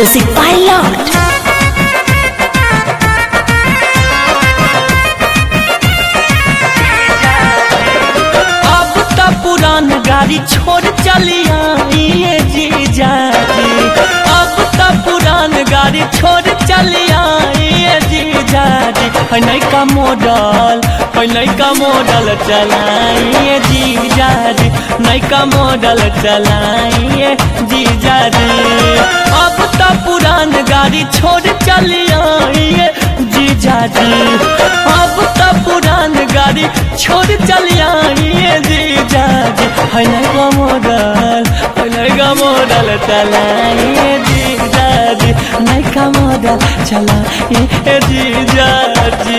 Music Pilot. अब त पुरान गाड़ी छोड़ चलिया ये जीजा जी अब त पुरान गाड़ी छोड़ चलिया ये जीजा जी है नैका मॉडल है नैका मॉडल चलाइए जीजा जी नैका मॉडल चलाइए जीजा जी अब त पुरान गाड़ी छोड़ चलिया ये जीजा जी अब त पुरान गाड़ी छोड़ चलिया ये जीजा जी है नैका मॉडल है नैका मॉडल चलाइए जीजा जी नैका मॉडल चलाइए जीजा जी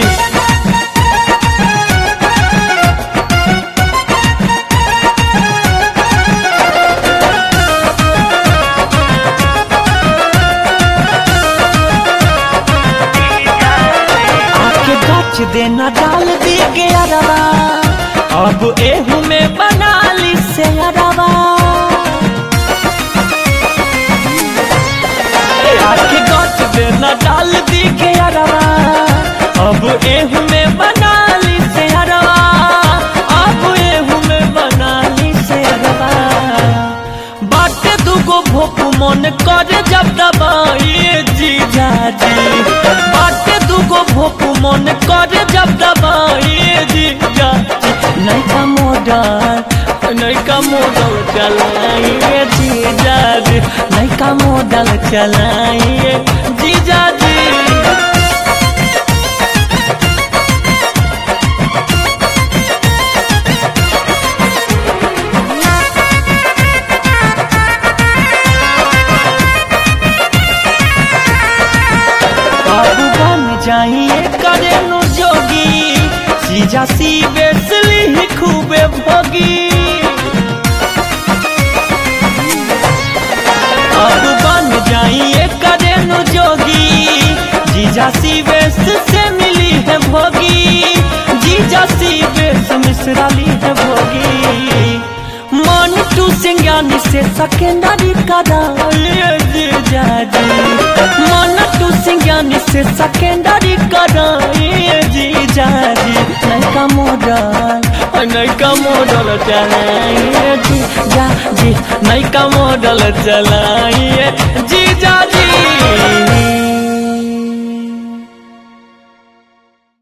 आके गच देना डाल दी गया रवा अब एहू में बना ली से रवा आके गच देना डाल दी गया रवा अब एहू में बना ली से रवा अब एहू में बना ली से रवा बाटे दुगो भोप मन करे जब दबाइए जीजा जी बाटे दुगो भोप मन करे जब दबाइए जीजा जी नैका मॉडल नैका मॉडल चलाइए जीजा जी नैका मॉडल चलाइए जीजा जी बाबू बन जाइए करेनु जोगी सीजा सी बेसली ही खूबे भोगी बाबू बन जाइए करेनु जोगी जीजा सी बेस से मिली है भोगी जीजा सी बेस मिसराली है भोगी मन टू सिंगानी से सेकेंडरी कराइए जीजा जी मन टू सिंगानी से सेकेंडरी कराइए जीजा जी नैका मॉडल नैका मॉडल चलाइए जीजा जी नैका मॉडल चलाइए जीजा जी